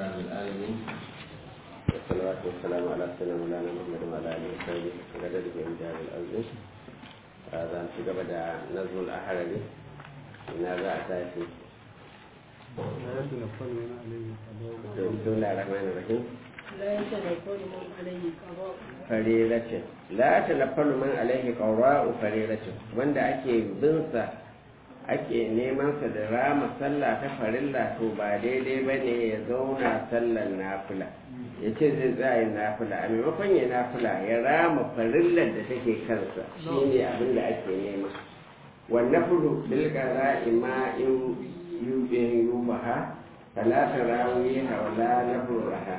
رب العالمين والصلاة والسلام على سيدنا مولانا محمد وعلى آله وصحبه وقدر بهم جاب الأرض هذا في قبل نظم الأحرري من هذا أساسي بسم الله الرحمن الرحيم لا يتنفل من عليه قضاء فريرة لا تنفل من عليه قضاء فريرة wanda ake binsa ake neman sa da rama sallah ta farilla to ba daidai ba ne ya zauna sallar nafila ya ce zai tsaye nafila a maimakon ya nafila ya rama farillar da take kansa shi ne abin da ake nema wannan fudu bilkara ima in yubin yubaha talata rawi hawala na furaha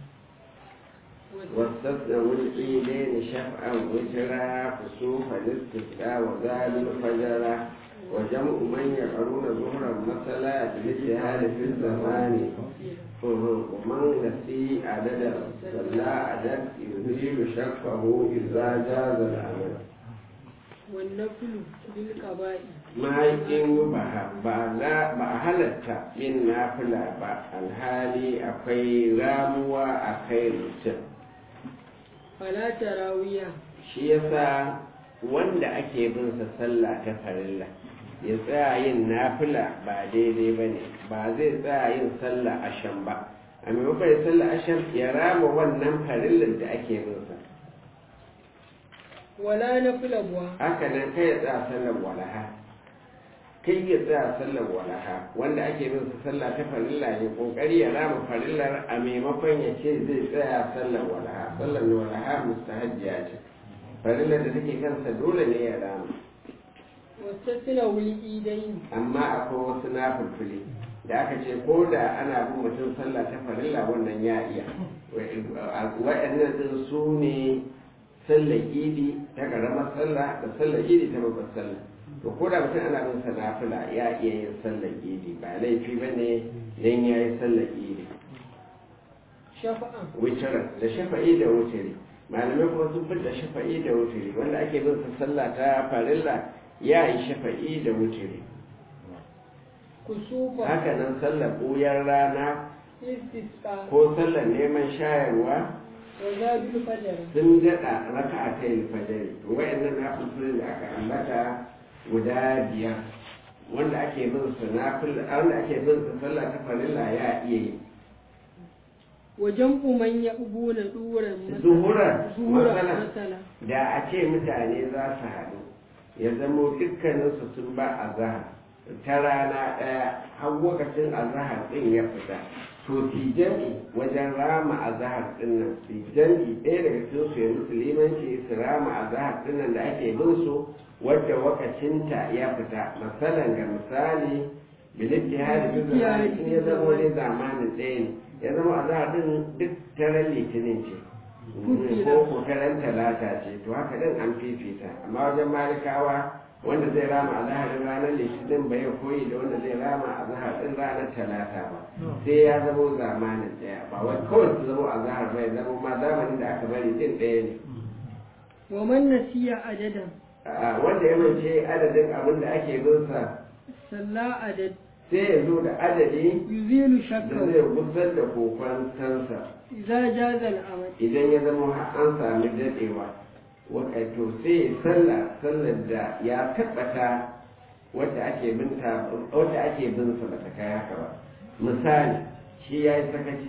واستثنوا العيدين شفعا وجرا كسوف الاستسقاء وذال الفجر وجمع من يقرون ظهرا مثلا بالاجتهاد في الزمان ومن نسي عددا صلى عدد يزيل شكه اذا جاز العمل والنفل بالقضاء ما yin ba a halatta yin nafila ba alhali akwai ramuwa a kai mutum fala tarawiya shi yasa wanda ake bin sa sallah ta farilla ya tsaya yin nafila ba daidai ba ne ba zai tsaya yin sallah ashan ba a maimakon ya sallah ashan ya rama wannan farillar da ake bin sa wala nafila buwa haka nan kai ya tsaya sallar walaha kai ya tsaya sallar walaha wanda ake bin sa sallah ta farilla ya kokari ya rama farillar a maimakon ya ce zai tsaya sallar walaha sallar walaha mustahajjiya ce farillar da take kansa dole ne ya rama wastasna wul idain amma akwai wasu nafulfuli da aka ce ko da ana bin mutum sallah ta farilla wannan ya iya waɗannan din su ne sallar idi ta ƙaramar sallah da sallar idi ta babbar sallah to ko da mutum ana bin sa nafila ya iya yin sallar idi ba laifi ba ne don ya yi sallar idi shafa'an wutarar da shafa'i da wutari malamai kuma sun fi da shafa'i da wutari wanda ake bin sa sallah ta farilla ya yi shafa'i da wutari kusufa haka nan sallar ɓuyar rana istisqa ko sallar neman shayarwa wa zabil fajr sun daɗa raka a kai fajari to wayannan na da aka ambata guda biyar wanda ake bin su na wanda ake bin su sallah ta farilla ya iya yi wa jam'u man yaqbuna duran Zuhuran, zuhura matsala. masala da a ce mutane za su haɗu ya zamo dukkaninsu sun ba a zahar ta rana ɗaya har lokacin azahar ɗin ya fita to fi jam'i wajen rama azahar ɗin nan fi jam'i ɗaya daga cikin su ya musulmanci su rama azahar ɗin nan da ake bin su wadda wakacinta ya fita masalan ga misali bilitti hali bi zamani in ya zama wani zamanin ɗaya ne ya zama azahar ɗin duk taron litinin ce ko ko taron talata ce to haka ɗin an fifita amma wajen malikawa wanda zai rama a zaharin ranar litinin ba ya koyi da wanda zai rama a zaharin ranar talata ba sai ya zama zamanin ɗaya ba wai kawai su zama a zahar ba ya zama ma zamanin da aka bari din ɗaya ne wa man nasiya adadan a wanda ya mance adadin abin da ake bin sa salla adad sai ya zo da adadi yuzilu da shakka zai gusar da kokwantansa idza jaza al-amal idan ya zama har an sami daɗewa wakato sai sallah sallar da ya tabbata wadda ake binta wadda ake bin sa bata kai haka ba misali shi ya yi sakaci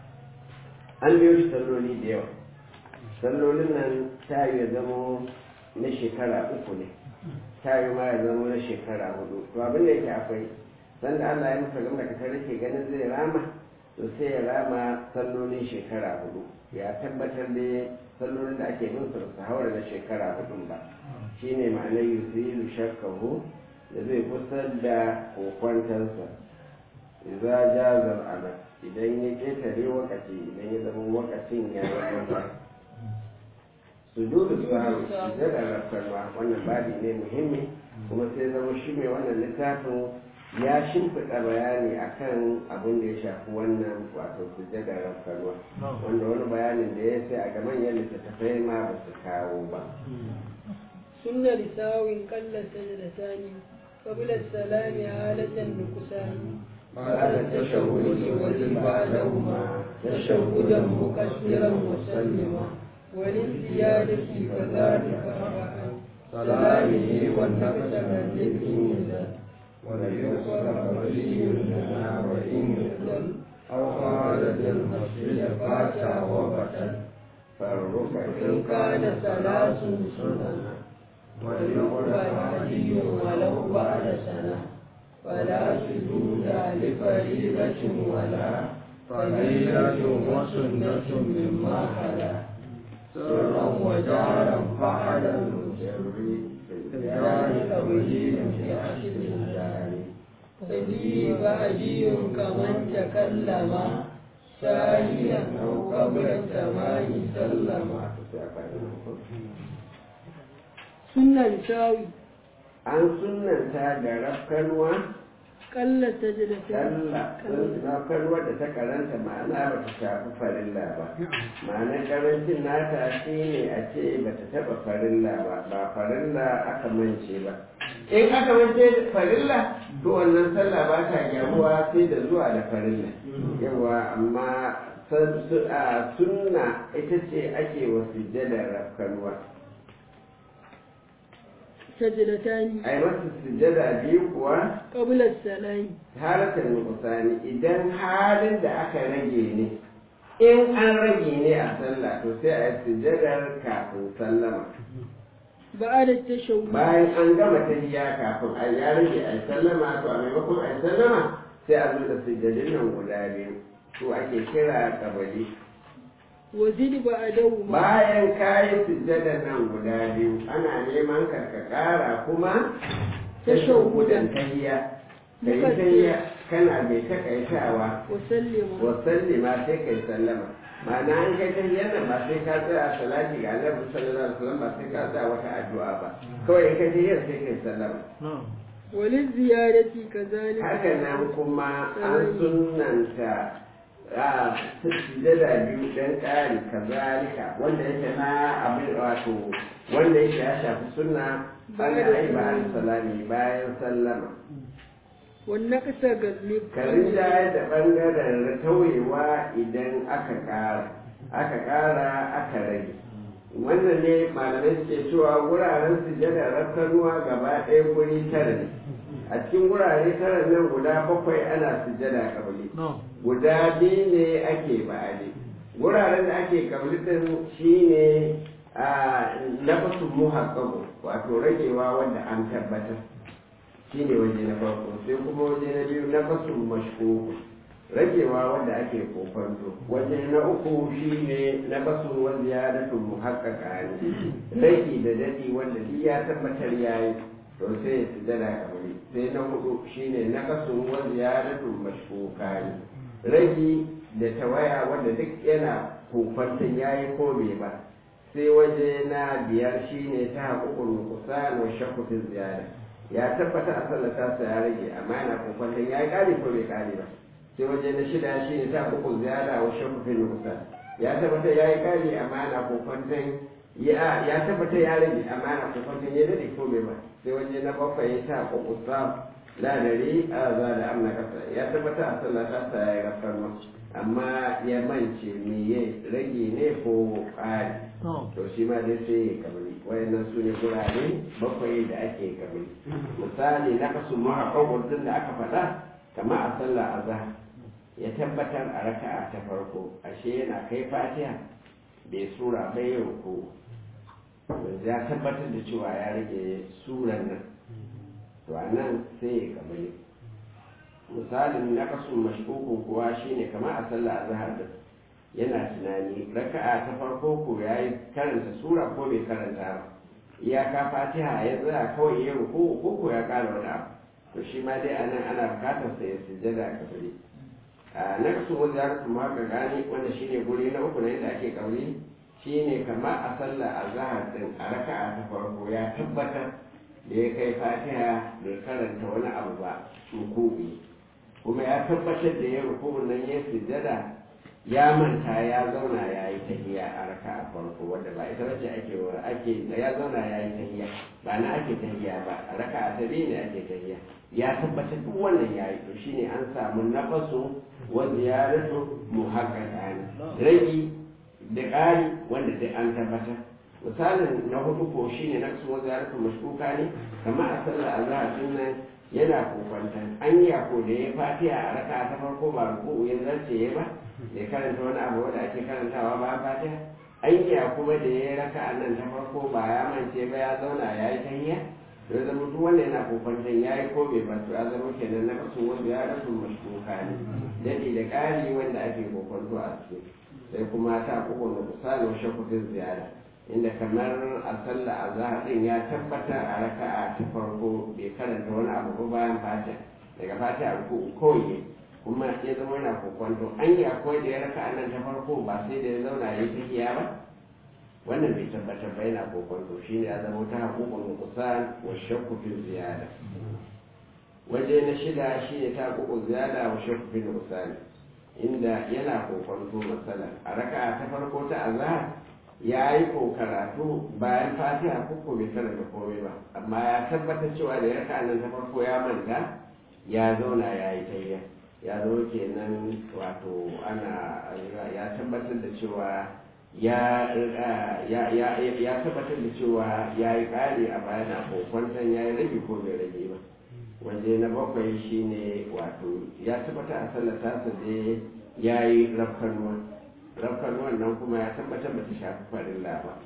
an biyo shi salloli da yawa sallolin nan ta yi ya zama na shekara uku ne ta yi ma ya zama na shekara hudu to abin da yake akwai sanda Allah ya masa gama ka rake ganin zai rama to sai ya rama sallolin shekara hudu ya tabbatar da sallolin da ake bin su su haura da shekara hudun ba shine ma'anar yusilu shakkahu da zai kusar da kokwantansa idza jaza al idan ya ketare wakati idan ya zama wakacin ya zama sujudu sahwi sujada rafkarwa wannan babi ne muhimmi kuma sai zama shi mai wannan littafin ya shimfiɗa bayani akan abin da ya shafi wannan wato sujada rafkarwa wanda wani bayanin da ya sai a ga manyan littattafai ma ba su kawo ba sunna lisawin qalla sajdatani qabla as-salami halatan nuqsani بعد التشهد والإبادة بعدهما تشهدا مكثرا مسلما وللزيادة كذلك أربعا سلامه والنقص من ذكر وليغفر ولي لنا وإن يضل أو خالد المسجد فاتا وبطل فرك إن كان ثلاث سنن وليقبل علي ولو بعد سنة فلا سجود لفريضة ولا فريضة وسنة مما خلا سرا وجارا فعل المسر ذلك بديل في عشر الدار فدي بعدي كمن تكلم ساهيا أو قبل السماء سلم سنة شاوي an sunanta da rafkanuwa قل سجدتين kalla rafkanuwa da ta karanta ma'ana ba ta shafi farilla ba ma'anar karancin nata shi ne a ce ba ta taɓa farilla ba ba farilla aka mance ba in aka mance da farilla to wannan sallah ba ta gyaruwa sai da zuwa da farilla yawa amma san- su- a sunna ita ce ake wa sujjadar rafkanuwa سجدتان a yi masa sujjada biyu kuwa قبل السلام halatar nukusani idan halin da aka rage ne in an rage ne a sallah to sai a yi sujjadar kafin sallama بعد التشهد bayan an gama tahiyya kafin a ya rage a yi sallama to a maimakon a yi sallama sai a zo da sujjadin nan guda biyu to ake kira kabali وزد بعدهما bayan ka yi sujjadar nan guda biyu ana neman ka ka kara kuma tashahudan tahiyya ka yi tahiyya kana mai takaitawa وسلم wasallima sai kai sallama ma'ana an kai ta yana ba sai ka tsaya salati ga annabi sallallahu alaihi wasallam ba sai ka tsaya wata addu'a ba kawai in kai ta yana sai kai sallama وللزيادة كذلك haka nan kuma an sunnanta a sujjada biyu dan ƙari kazalika wanda yake na abin wato wanda yake ya shafi sunna ana yi ba salami bayan sallama والنقص غلب karin da da ɓangaren tauyewa idan aka ƙara aka ƙara aka rage wannan ne malamai suke cewa wuraren sujada rafkanuwa gaba ɗaya guri tara ne a cikin wurare tara nan guda bakwai ana sujada kabali guda biyu ne ake ba'ali wuraren da ake kabali din shine a nafasun muhaqqaqu wato ragewa wanda an tabbatar shi ne waje na farko sai kuma waje na biyu na fasu mashku ragewa wanda ake kofanto waje na uku shi ne na fasu wanda ya dato muhakkaka ne rage da dadi wanda duk ya tabbatar ya yi to sai ya sujada kamar sai na hudu shi ne na fasu wanda ya dato mashkuka ne rage da tawaya wanda duk yana kofanton ya yi ko bai ba sai waje na biyar shi ne ta haƙuƙun kusa wa shakufin ziyara ya tabbata a sallata sa ya rage amma yana kokwanton ya yi ƙari ko bai ƙari ba sai waje na shida shi ne ta uku ziyara wa shakufin nusa ya tabbata ya yi ƙari amma yana kokwanton ya ya tabbata ya rage amma yana kokwanton ya dade ko bai ba sai waje na bakwai ta uku sa ladari a za da amna kasa ya tabbata a sallata sa ya yi rafar amma ya mance me ya rage ne ko ƙari to shi ma dai sai ya kabari wayannan su ne gurare bakwai da ake kabari misali na kasu mahaƙaƙon din da aka faɗa kama a sallah azhar ya tabbatar a raka'a ta farko ashe yana kai fatiha bai sura bai ruku ya tabbatar da cewa ya rage suran nan to a nan sai ya kabari misalin na kasu mashkukun kuwa shine kama a sallah azhar din yana tunani raka'a ta farko ko ya yi karanta sura ko bai karanta ba iyaka fatiha ya tsaya kawai ya ruku ko ko ya kara wani abu to shi ma dai anan ana bukatar sa ya sujjada a kabari a na kasu wanda ya kasu haka gani wanda shine guri na uku na yadda ake kauri shine kama a sallah a zahar din a raka'a ta farko ya tabbatar da ya kai fatiha bai karanta wani abu ba ruku'i kuma ya tabbatar da ya ruku nan ya sujjada ya manta ya zauna ya yi tahiya a raka a farko wanda ba ita wacce ake wa ake ya zauna ya yi tahiya ba na ake tahiya ba a raka a tabi ne ake tahiya ya tabbatar duk wannan ya yi to shine an samu nafasu wa ziyaratu muhaqqaqan ragi da ƙari wanda duk an tabbatar misalin na hudu ko shine na su wa ziyaratu mashkuka ne kamar a sallar azhar din nan yana kokwantan an yi ko da ya fatiha a raka ta farko ba ruku'u ya zarce ya ba ya karanta wani abu wanda ake karantawa ba fatiha an yi kuma da ya raka a nan ta farko ba ya mance ba ya zauna ya yi tahiyya ya zama duk wanda yana kokwantan ya yi ko bai ba to ya zama kenan na kasu wanda ya rasu mashkuka ne daɗi da ƙari wanda ake kokwanto a ciki sai kuma ta kokon da misalin shakutun ziyara inda kamar a sallah a zahar din ya tabbata a raka'a ta farko bai karanta wani abu ba bayan fata daga fata a ruku kawai kuma ya zama yana kokwanto an yi akwai da ya raka'a nan ta farko ba sai da ya zauna ya yi tahiya ba wannan bai tabbatar ba yana kokwanto shine ya zama ta haƙuƙun kusan wa shakku fi ziyada waje na shida shine ta haƙuƙun ziyada wa shakku fi kusan inda yana kokwanto masalan a raka'a ta farko ta azhar ya yi ko karatu bayan fatiha ko bai karanta komai ba amma ya tabbatar cewa da ya nan ta farko ya manta ya zauna ya yi tayya ya zo kenan wato ana ya tabbatar da cewa ya ya tabbatar da cewa ya yi ƙari a bayan a kokwanton ya yi rage ko bai rage ba waje na bakwai shine wato ya tabbata a sallar tasa da ya yi rafkanuwa rafkan wannan kuma ya tabbatar ba ta shafi farilla ba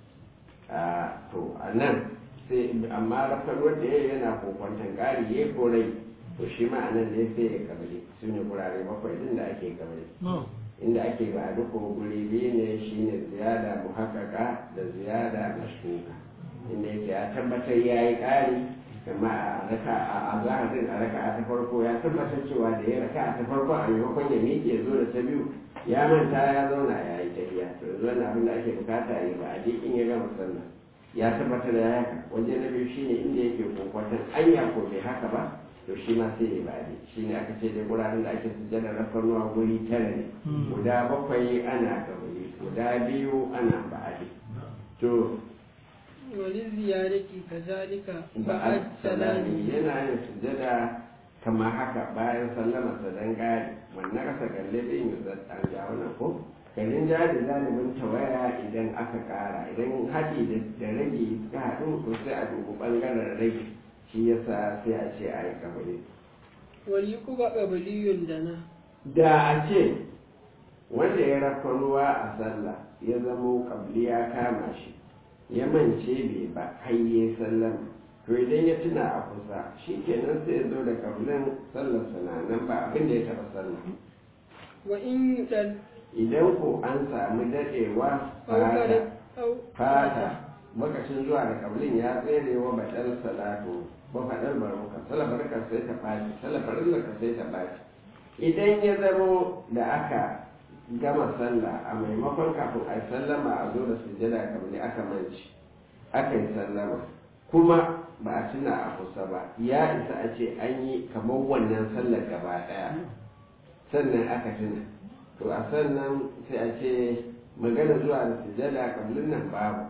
to a nan sai amma rafkan wanda ya yana kokwantan ƙari ya korai to shi ma a nan ne sai ya kabari su ne gurare bakwai din da ake kabari inda ake ba duka guri biyu ne shine ziyada muhakkaka da ziyada mashkuka inda yake ya tabbatar ya yi ƙari kama a raka a zaharin a raka ta farko ya tabbatar cewa da ya raka ta farko a maimakon ya miƙe zo da ta biyu ya manta ya zauna ya yi tafiya to yanzu wannan abin da ake bukata yi ba a je in ya gama sallah ya tabbatar da haka waje na biyu shine inda yake kokwatan anya ko bai haka ba to shi ma sai ya bade shine aka ce dai guraren da ake sujjada rafarnuwa guri tara ne guda bakwai ana kabari guda biyu ana ba'adi to wani ziyarati kazalika ba'ad salami yana yin sujjada kama haka bayan sallama sa dan gari wannan kasa kalle din yi an ga wannan ko garin jari zalimin tawaya idan aka kara idan haɗi da rage suka haɗu to sai a dubu ɓangaren rage shi yasa sai a ce a yi kabari wani kuma ƙabaliyun da na da a ce wanda ya rafa ruwa a sallah ya zamo kabli ya kama shi ya mance bai ba hayye sallama to idan ya tuna a kusa shi kenan sai ya zo da kablin sallar nan ba abin da ya taɓa sallah wa in dan idan ko an samu daɗewa fata fata lokacin zuwa da kablin ya tsere wa baɗar salatu ba faɗar baruka salabarka sai ta ɓaci salabarka sai ta ɓaci idan ya zamo da aka gama sallah a maimakon kafin a yi sallama a zo da sujjada kabli aka manci aka yi sallama kuma ba a tuna a kusa ba ya isa a ce an yi kamar wannan sallar gaba ɗaya sannan aka tuna to a sannan sai a ce magana zuwa da sujada kablin nan babu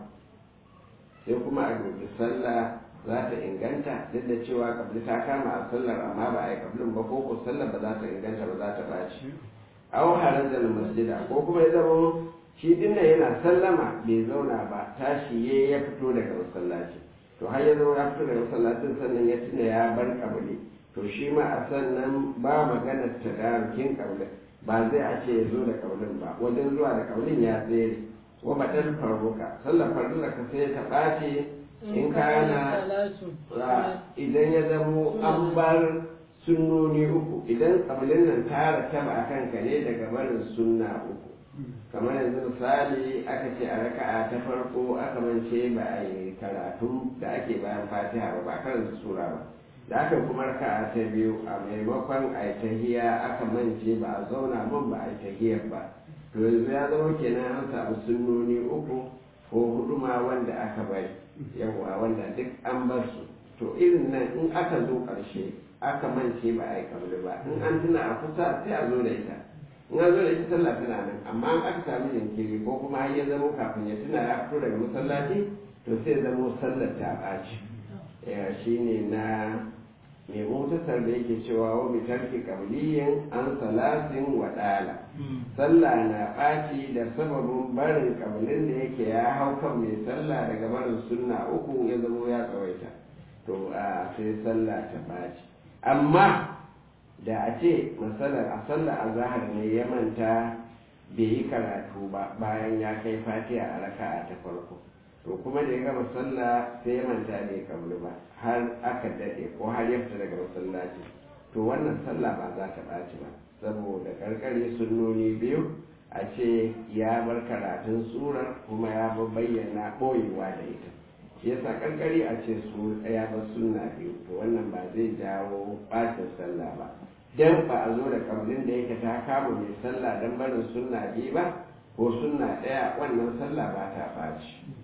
sai kuma a dubi sallah za ta inganta duk da cewa kabli ta kama a sallar amma ba a yi kablin ba ko ko sallar ba za ta inganta ba za ta baci aw harajar masjida ko kuma ya zama shi dinna yana sallama bai zauna ba tashi ya fito daga masallaci to har ya zama ya fito daga masallacin sannan ya tuna ya bar kabli to shi ma a sannan ba maganar tadarukin kablin ba zai a ce ya zo da kaulin ba wajen zuwa da kaulin ya tsere wa baɗar farruka sallar farruka ka sai ta ɓace in kana idan ya zamo an bar sunnoni uku idan kaulin nan ta rataba a kanka ne daga barin sunna uku kamar yanzu misali aka ce a raka'a ta farko aka mance ba a yi karatu da ake bayan fatiha ba ba karanta sura ba da aka kuma raka ta biyu a maimakon a yi tahiya aka mance ba a zauna mun ba a yi tahiyar ba to yanzu ya zama kenan an samu sunnoni uku ko hudu ma wanda aka bari yawa wanda duk an bar su to irin nan in aka zo ƙarshe aka mance ba a yi kabli ba in an tuna a kusa sai a zo da ita in an zo da ita sallah tana nan amma an aka samu jinkiri ko kuma har ya zamo kafin ya tuna ya fito daga masallaci to sai zamo sallar ta ɓaci shi ne na mai mutasar da yake cewa wa bi tarki qabliyin an salasin wa dala sallah na ɓaci da sababin barin kabilin da yake ya hau kan mai sallah daga barin sunna uku ya zamo ya tsawaita to a sai sallah ta ɓaci amma da a ce matsalar a sallah a zahar ne ya manta bai yi karatu ba bayan ya kai fatiha a raka'a ta farko to kuma da ya gama sallah sai ya manta bai kamlu ba har aka daɗe ko har ya fita daga masallaci to wannan sallah ba za ta ɓaci ba saboda karkare sunnoni biyu a ce ya bar karatun surar kuma ya bayyana ɓoyewa da ita yasa karkare a ce su ya bar sunna biyu to wannan ba zai jawo ɓacin sallah ba dan ba a zo da kamlin da yake ta kama mai sallah dan barin sunna biyu ba ko sunna ɗaya wannan sallah ba ta ɓaci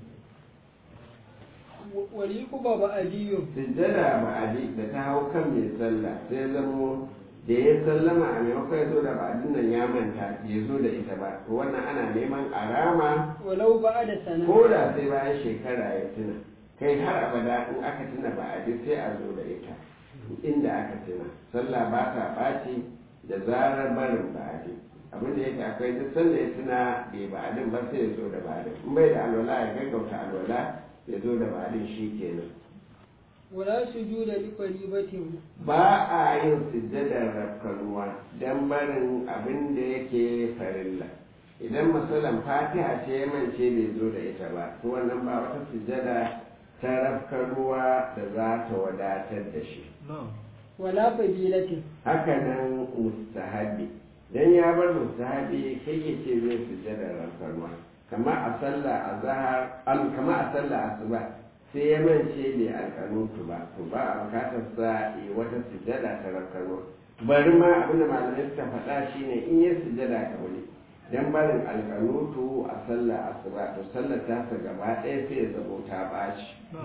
wali kuba ba adiyo sujjada ba'adi da ta hau kan mai sallah sai zamo da ya sallama a maimakon ya zo da ba'adin nan ya manta ya zo da ita ba to wannan ana neman arama walau ba da sana ko da sai bayan shekara ya tuna kai har abada in aka tuna ba'adi sai a zo da ita inda aka tuna sallah ba ta ɓaci da zarar barin ba'adi abin da yake akwai duk sanda ya tuna bai ba'adin ba sai ya zo da ba'adin in bai da alwala ya gaggauta alwala ya zo da ba'adin shi kenan wala sujuda li qaribatin ba a yin sujjadar rafkanuwa don barin abin da yake farilla idan masalan fatiha ce ya mance bai zo da ita ba to wannan ba wata sujjada ta rafkanuwa da za ta wadatar da shi wala fadilatin haka nan mustahabi dan ya bar mustahabi kai ya ce zai sujjadar rafkanuwa kama a sallah a zahar kama a sallah asuba sai ya mance bai alkanutu ba to ba a bukatar sa yi wata sujjada ta rakano bari ma abinda malamai suka faɗa shine in yi sujjada ka wuri dan barin alkanutu a sallah asuba to sallar tasa gaba ɗaya sai ya zabo ta ɓaci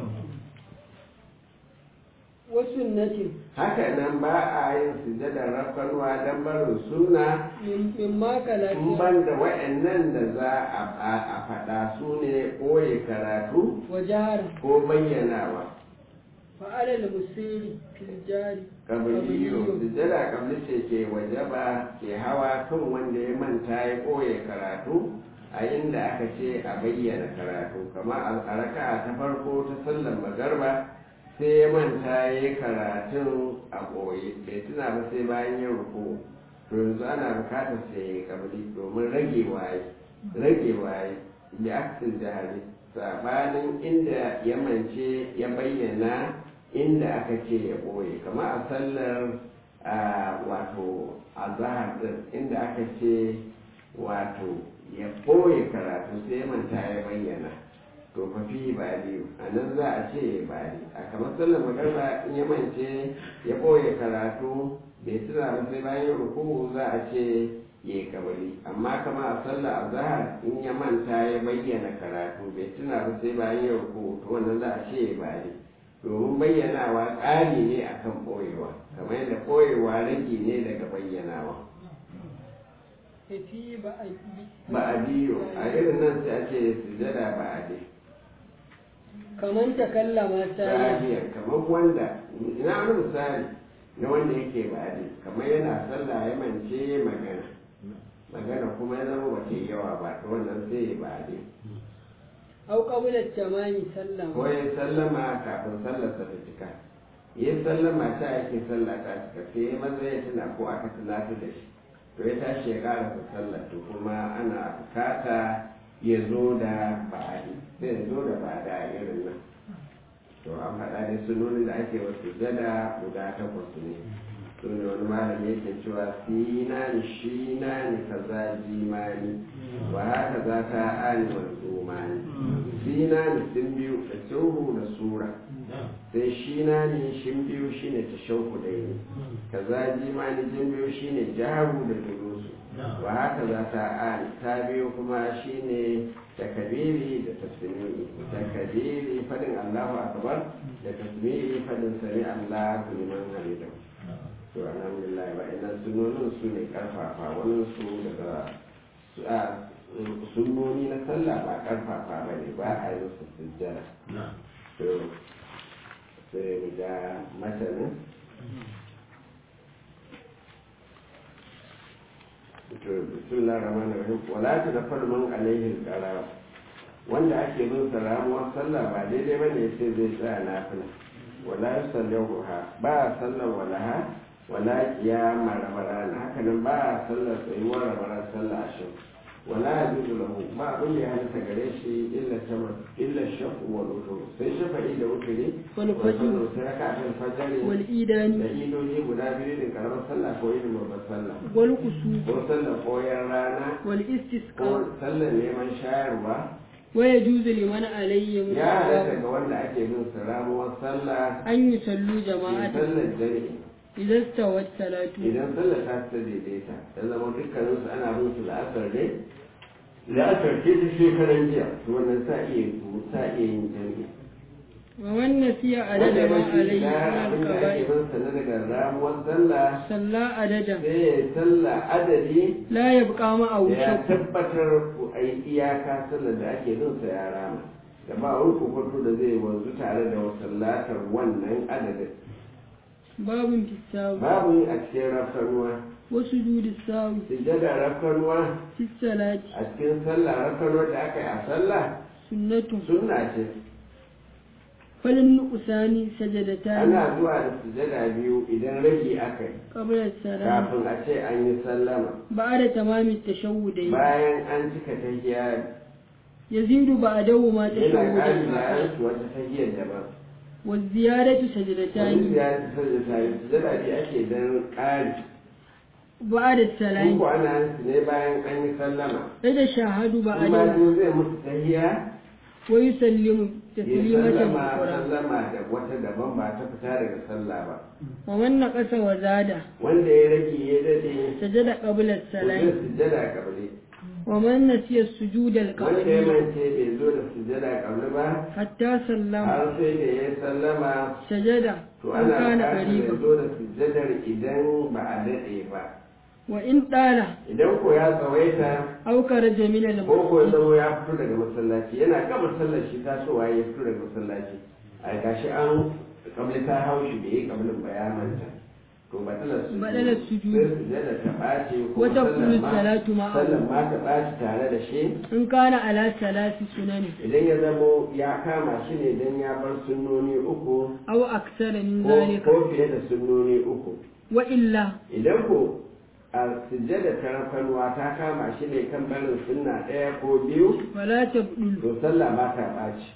wasu natin haka nan ba a yin sujjadar rafarwa dan barin sunna min ma in kalaki ban da wa'annan da za a faɗa su ne ɓoye karatu wa jahara ko bayyanawa fa alal musiri fil jari kabiliyo sujjada kabli ce ke wajaba ke hawa kan wanda ya manta ya ɓoye karatu a inda aka ce a bayyana karatu kama a raka'a ta farko ta sallar magarba sai ya manta ya yi karatun a ɓoye bai tuna ba sai bayan yin ruku to yanzu ana bukatar sai ya kabli domin rage waye rage waye bi aksil jahari sabanin inda ya mance ya bayyana inda aka ce ya ɓoye kama a sallar a wato a zahar din inda aka ce wato ya ɓoye karatu sai ya manta ya bayyana to fa fi ba biyu a nan za a ce ba a kamar sallar magarba in ya mance ya ɓoye karatu bai tuna ba sai bayan ruku za a ce ya yi kabali amma kama a sallar azhar in ya manta ya bayyana karatu bai tuna ba sai bayan ya ruku to wannan za a ce ba ne domin bayyanawa ƙari ne akan ɓoyewa kamar yadda ɓoyewa rage ne daga bayyanawa fi ba a ba a biyo a irin nan sai a ce sujada ba a dai kaman takallama sai sa'adiyar kamar wanda ina wani misali na wanda yake ba a dai kamar yana sallah ya mance magana magana kuma ya zama ba ta yawa ba to wannan sai ba a dai au qabla tamami sallama ko ya sallama kafin sallarsa ta cika ya sallama ta yake sallah ta cika sai ya maza ya tuna ko aka tunata da shi to ya tashi ya karasa sallar to kuma ana bukata ya zo da ba'adi sai ya zo da ba'ada a irin nan to an faɗa da sunonin da ake wasu gada guda takwas ne su ne wani malami yake cewa sinani shinani kaza jimani wa haka za ta ani manzumani sinani sun biyu da tsohu da sura sai shinani shin biyu shine ta shauku da yi kaza jimani jin biyu shine jaru da durusu wa haka za ta ani ta biyu kuma shine takabiri da tasmiri takabiri fadin Allahu akbar da tasmiri fadin sami Allahu liman hamidahu to alhamdulillah ba idan sunonin su ne karfafa wani su daga su a sunoni na sallah ba karfafa ba ne ba a yi su sujjada to sai mu ga matanin to bismillah rahman rahim wala ta da farman alaihi qara wanda ake bin sa ramuwar sallah ba daidai bane sai zai tsaya nafila wala yusallahu ha ba sallar walaha wala qiyama ramadana haka nan ba sallar tsayuwar ramadana sallah ashin wala yajuzu lahu ba abin da ya halitta gare shi illa tamar illa shafu wal wutur sai shafa'i da wuturi Wal fajr. sai raka'atul fajr wal da idani idoji guda biyu da karamar sallah ko yin babbar sallah wal kusu ko sallar koyar rana wal ko istisqa sallar neman shayarwa wa yajuzu liman alayhi min ya halatta ga wanda ake bin su ramuwar sallah an yusallu ke jama'atan sallar dare idan stawat salatu idan sallar ta ta daidaita ya zama dukkanin su ana bin su la'asar ne la'asar ce ta shekaran jiya to wannan sa iya sa iya yin jami'i wa man nasiya wanda adada ya ma bashi alayhi da min abin da ake al-qaba'i bin sa na daga ramuwar sallah salla adadan sai ya yi sallah adadi la yabqa ma aw da ya shakku tabbatar a yi iyaka sallar da ake bin sa ya rama da ba wani kokonto da zai wanzu tare da wasallatar wannan adadin babun fisawi babu a cikin rafkanuwa wa sujudi sawi sujjada rafkanuwa fi salati a cikin sallah rafkanuwa da aka yi a sallah sunnatu sunna ce falin nuqsani sajadatan ana zuwa da sujjada biyu idan rage aka yi qabla salam kafin a ce an yi sallama ba'da tamami tashawwudayn bayan an cika tahiyya yazidu ba'dahu ma yana ƙari tashawwudan da akhar yanki wata tahiyyar daban wa ziyadatu wani sajadatan ziyarci sujjada sujjada biyu ake dan ƙari ba'da salam ko ana yin su ne bayan an yi sallama da shahadu in ba ba'dahu zai musu tahiyya wa yusallimu ya taslimatan sallama ukhra sallama da wata daban ba ta fita daga sallah ba wa man naqasa wa zada wanda ya rage ya dade sajada qabla zai salam sujjada kabli wa man nasiya sujuda wanda ya al-qabli mance bai zo da sujjada kabli ba hatta sallama har sai da ya sallama sajada to in ana kana buƙatar ya qariba zo da sujjadar idan ba a daɗe ba wa in dala idan ko ya tsawaita aw kharaja min ko ko ya al-masjid zama ya fito daga masallaci yana gama sallar shi tasowa ya fito daga masallaci a gashi an kabli ta haushi bai yi kablin ba ya manta to batalar su Batalar sujud. sai sujada ta ɓace ko Wata sallar kullu ma- salatu ma'ahu. sallar ma ta ɓaci tare da shi in kana ala salasi sunani idan ya zamo ya kama shi ne don ya bar sunnoni uku aw aksara min ko zalika ko fiye da sunnoni uku wa illa idan ko a sujjada ta rafanwa ta kama shi ne kan barin sunna ɗaya ko biyu fala tabdul to sallah ba ta ɓaci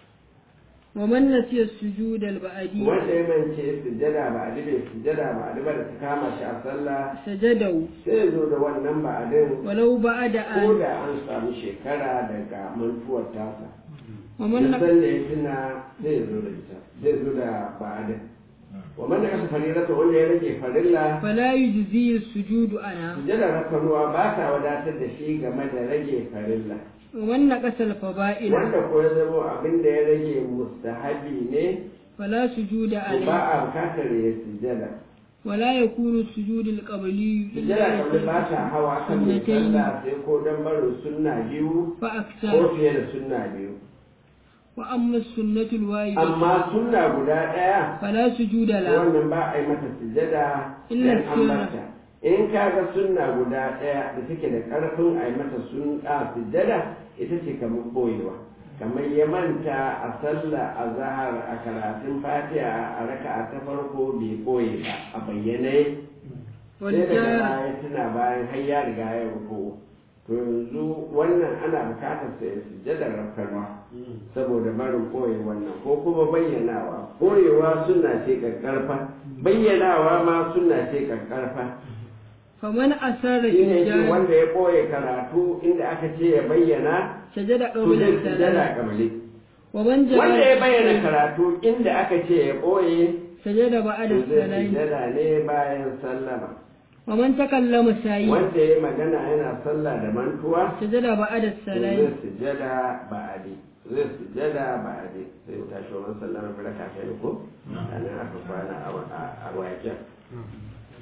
wa man nasiya sujud al-ba'di wanda ya mance sujjada ba a bai sujjada ba a ba da ta kama shi a sallah sajadahu sai ya zo da wannan ba a din walau ba'da ko an da an samu shekara daga mantuwar tasa wa man duk naq- sanda ya tuna zai zo da ita zai zo da ba a din wa man kasa farirata wanda ya rage farilla fala yujzi sujudu ana sujjada rafanuwa ba ta wadatar da shi game da rage farilla wa man naqasa al-fada'ila wanda ko ya zama abin da ya rage mustahabi ne fala sujuda to ba alayhi a bukatar ya sujjada wala yakunu sujud al-qabli sujjada kamar ba ta hawa kan mai sunnatayn sallah sai ko dan barin sunna biyu fa ko aksara fiye da sunna biyu wa amma sunnatu al-wahida amma sunna guda ɗaya fala sujuda la wannan ba a yi mata sujjada Illa dan an sunna. mata in ka ga sunna guda ɗaya da take da ƙarfin a yi mata sunna sujjada ita ce kamar boyewa kamar ya manta a sallah a zahar a karatun fatiha a raka'a ta farko bai boye ba a bayyane wal sai daga jara baya tuna bayan har ya riga ya rufu to yanzu wannan ana bukatar sai sujjadar rafkarwa saboda barin koyi wannan ko kuma bayyanawa koyewa suna ce kakkarfa bayyanawa ma suna ce kakkarfa faman asarra shi ne shi hijab wanda ya koye karatu inda aka ce ya bayyana sajada to qabla zai salam sujjada kamale wa man wanda ya bayyana jara karatu inda aka ce ya koye sajada ba'da to zai salam sujjada ne bayan sallama wa man takallama sayi wanda ya magana yana sallah da mantuwa sajada ba'da to salam zai sujjada ba'adi zai sujjada ba'adi sai ya tashi wa sallama bi raka kai ko anan aka kwana a a wajen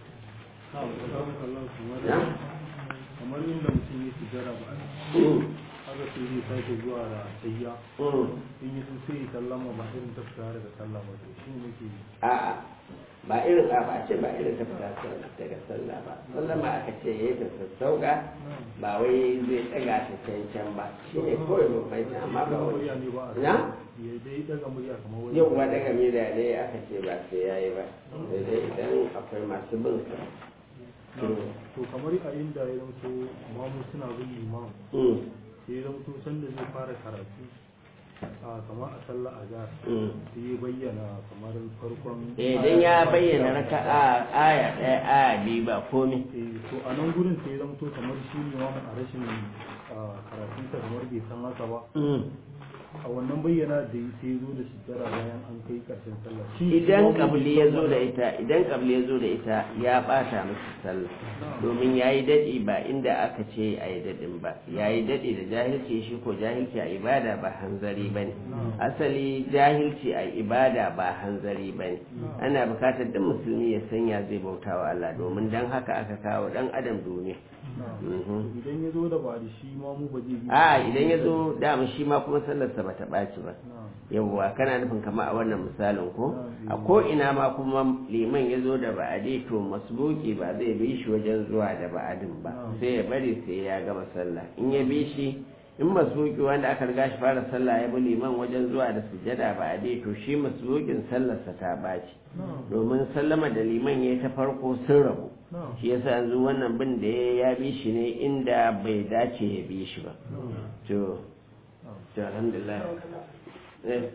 na? kamar inda mutum ya sujjara ba Mm, haka sai zai sake zuwa da tayya mm. in yi sun sai sallama ba irin ta fita daga sallama to shi ne ke a'a ba irin a ba ce ba irin ta fita daga sallah ba sallama aka ce ya yi ta sassauka ba wai zai ɗaga ta can can ba shi ne kawai bambanci amma ba wani murya ne ba a na ya dai daga murya kamar wani yau ba daga mida ne aka ce ba sai ya yi ba sai dai idan akwai masu bin sa to kamar a inda ya zanto mamu suna bin imam Mm, sai ya zanto sanda zai fara karatu a kamar a sallah a jihar mm. sai ya bayyana kamar farkon idan ya bayyana raka'a aya ɗaya aya biyu ba komai Eh, to a nan gurin sai ya zanto kamar shi ne mamu a rashin ah, karatunsa kamar bai san haka ba Mm. a wannan bayyana da ya sai ya zo da sujjara bayan an kai karshen sallah Shi idan mamu kabli bai ya san zo da haka ita idan kabli ya zo da ita ya bata masa sallah domin ya yi daɗi ba inda aka ce a yi daɗin ba ya yi daɗi da jahilci shi ko jahilci a ibada ba hanzari ba ne asali jahilci a ibada ba hanzari ba ne ana bukatar duk musulmi ya sanya zai bauta wa Allah domin dan haka aka kawo ɗan adam duniya Mhm. idan ya zo da ba da shi mamu ba zai bi a idan ya zo dama shi ma kuma sallarsa ba ta ɓaci ba na yawwa kana nufin kama a wannan misalin ko a ko ina ma kuma liman ya zo da ba'adi to masbuki ba zai bi shi wajen zuwa da ba'adin ba sai ya bari sai ya gama sallah in ya bi shi in masbuki wanda aka riga shi fara sallah ya bi liman wajen zuwa da sujada ba'adi to shi masbukin sallarsa ta baci domin sallama da liman ya ta farko sun rabu na shi yasa yanzu wannan bin da ya bi shi ne inda bai dace ya bi shi ba to to alhamdulillah eh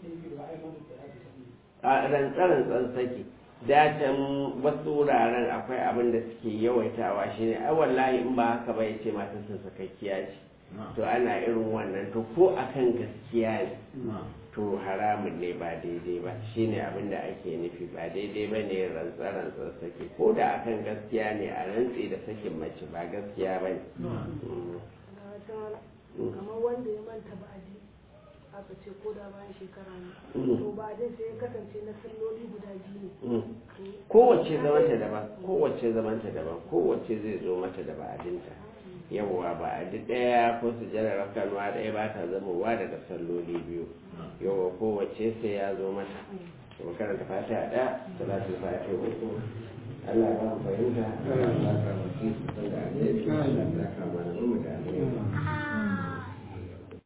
a rantsarantsan saki datan wasu wuraren akwai abin da suke yawaitawa shi ne ai wallahi in ba haka ba ya ce matarsa sakakkiya ce to ana irin wannan to ko akan gaskiya ne to haramun ne ba daidai ba shine abin da ake nufi ba daidai ba ne rantsarantsan saki ko da akan gaskiya ne a rantsi da sakin mace ba gaskiya ba ne Mm. kamar wanda ya manta ba ji aka ce ko da bayan shekara ne Mm. to ba dai sai ya kasance na salloli guda biyu ne Mm. kowace zamanta daban kowace zamanta daban kowace zai zo mata da ba'adinta yawwa ba'adi ɗaya ko su jira rakanuwa ɗaya ba ta zamowa daga salloli biyu yawwa kowace sai ya zo mata kuma karanta fata ɗaya salatu fata uku Allah ya ba mu fahimta Allah ya ba mu fahimta da alheri Allah ya saka mana mu da alheri